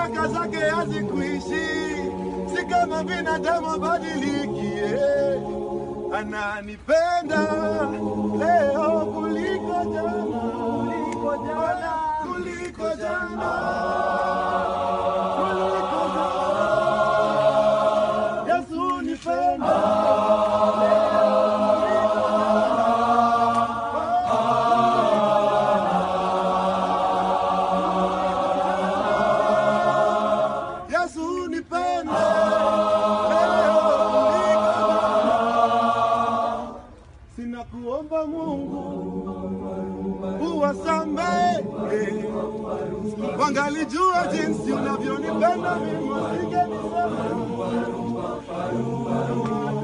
baraka zake hazikuishi, si kama binadamu badilikie. Ananipenda leo kuliko jana, kuliko jana, kuliko jana, kuliko jana. Yesu nipenda Yesu nipende leo kuliko jana. Sina kuomba Mungu uwasamehe, wangalijua jinsi unavyonipenda mimi, wasingenisema